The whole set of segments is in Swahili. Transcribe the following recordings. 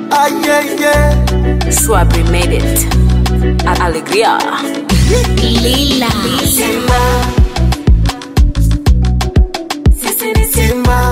ayeye Swabri made it. A- Alegria. Lila. Simba Sisi ni Simba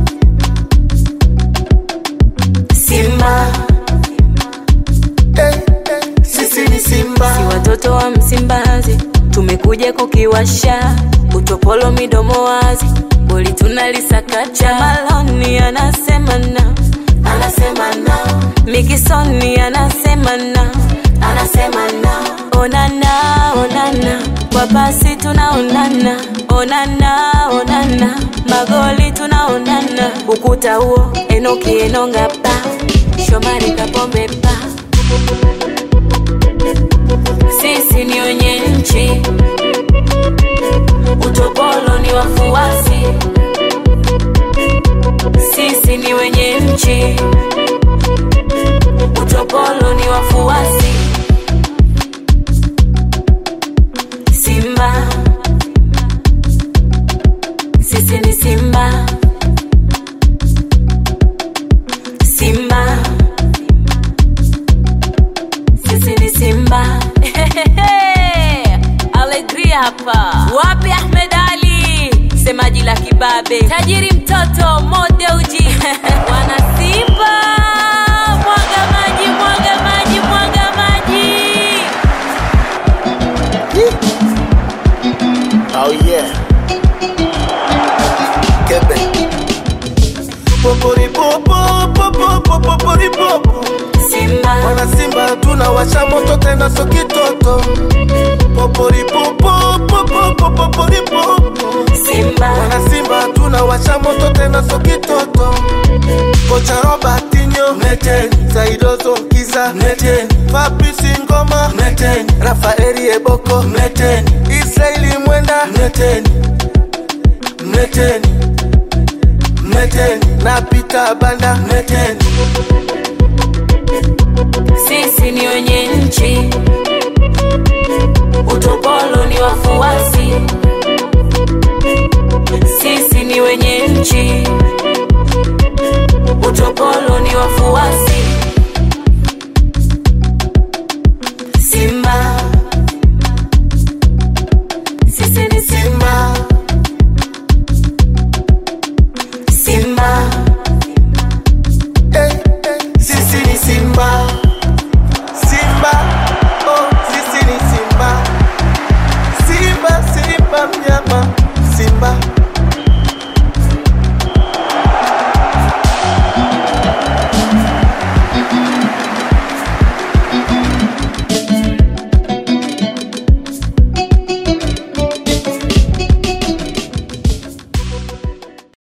Simba Eh, eh, Sisi ni Simba Si watoto wa Msimbazi, tumekuja kukiwasha utopolo midomo wazi, boli tunalisakacha. Maloni anasema na, Anasema na Mikisoni anasema na, Anasema na onana onana, kwa pasi tunaonana, onana onana, magoli tunaonana, ukuta huo Enoki Enonga pa, Shomari Kapombe pa, sisi ni wenye nchi, utopolo ni wafuasi, sisi ni wenye nchi, utopolo ni wafuasi. Simba, sisi ni Simba, Simba, sisi ni Simba. Alegria hapa. Wapi Ahmed Ali, semaji la kibabe, tajiri mtoto modeuji wana Simba, mwaga maji, mwaga maji, mwaga maji. Oh yeah Kebe Popori popo popo popo pori popo Simba, Wana Simba tunawasha moto tena so kitoto Popori popo popo popo pori popo Simba, Wana Simba tunawasha moto tena so kitoto Kocha Robertinho Mleteni Saido Zonkiza Mleteni Fabrice Ngoma Mleteni Rafaeli Eboko Mleteni Israeli Mwenda Mleteni Mleteni Mleteni na Peter Banda Mleteni sisi ni wenye nchi, utopolo ni wafuasi, sisi ni wenye nchi, utopolo ni wafuasi.